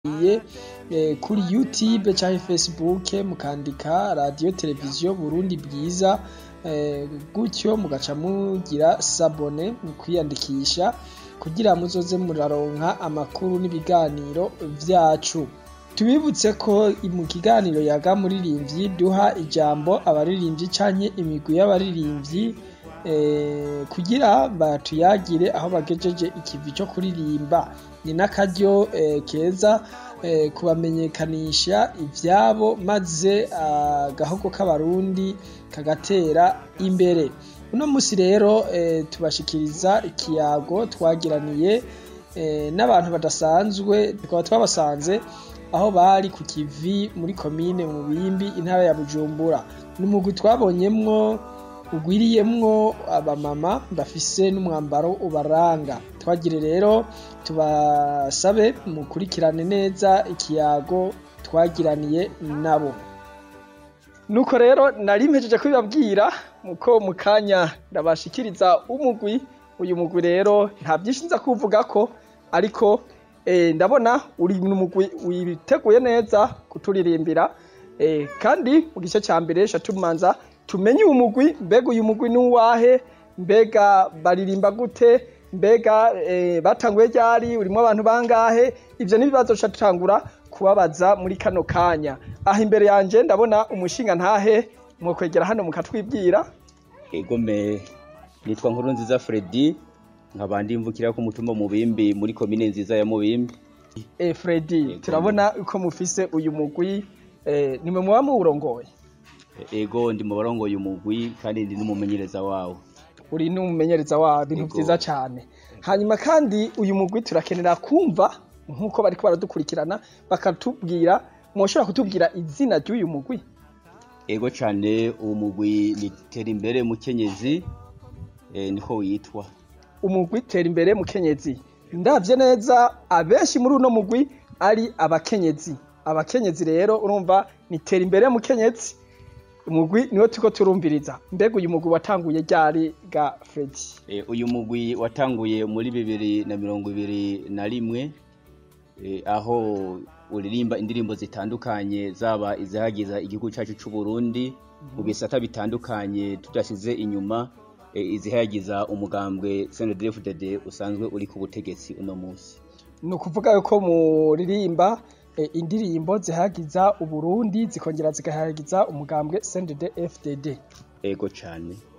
iye kuri youtube canke facebook mukandika radiyo televiziyo burundi bwiza gutyo mugaca mugira sabone mu kwiyandikisha kugira muzoze muraronka amakuru n'ibiganiro vyacu tubibutse ko mu kiganiro yaga muririmvyi duha ijambo abaririmvyi canke imigwi y'abaririmvyi kugira batuyagire aho bagejeje ikivi co kuririmba ni n'akaryo keza kubamenyekanisha ivyabo maze agahogo k'abarundi kagatera imbere uno musi rero tubashikiriza ikiyago twagiraniye n'abantu badasanzwe tukaba twabasanze aho bari ku kivi muri komine Mubimbi intara ya Bujumbura ni umugwi twabonyemwo ugwiriyemwo abamama bafise n'umwambaro ubaranga twagire rero tubasabe mukurikirane neza ikiyago twagiraniye nabo nuko rero nari mpejeje kubibabwira muko mu kanya ndabashikiriza umugwi uyu mugwi rero nta vyinshi nza kuvugako ariko ndabona uri umugwi witeguye neza kuturirimbira kandi mu gice ca mbere ca tumanza tumenye uyu mugwi mbega uyu mugwi n'uwahe mbega baririmba gute mbega batanguye ryari urimwo abantu bangahe ivyo n'ibibazo ca tutangura kubabaza muri kano kanya aha imbere yanje ndabona umushinga ntahe mwokwegera hano mukatwibwira egome nitwa nkuru nziza Fredy nkaba ndimvukira ku mutumba Mubimbi muri komine nziza ya Mubimbi eh Fredy turabona uko mufise uyu mugwi nimwe muba muwurongoye ego ndi mu barongoye umugwi kandi ndi n'umumenyereza wawo uri n'umumenyereza wawo ibintu vyiza cane hanyuma kandi uyu mugwi turakenera kumva nk'uko bariko baradukurikirana bakatubwira mwoshobora kutubwira izina ry'uyu mugwi ego cane uwo mugwi ni tera imbere mukenyezi niko witwa umugwi tera imbere mukenyezi ndavye neza abenshi muri uno mugwi ari abakenyezi abakenyezi rero urumva ni tera imbere mukenyezi umugwi niwo turiko turumviriza mbega uyu mugwi watanguye ryari ga Fredy uyu mugwi watanguye muri bibiri na mirongo ibiri na rimwe aho uririmba indirimbo zitandukanye zaba izihagiza igihugu cacu c'Uburundi mu bisata bitandukanye tudashize inyuma izihagiza umugambwe CNDD-FDD usanzwe uri ku butegetsi uno musi ni ukuvuga yuko muririmba indirimbo zihagiza Uburundi zikongera zigahagiza umugambwe CNDD-FDD ego cane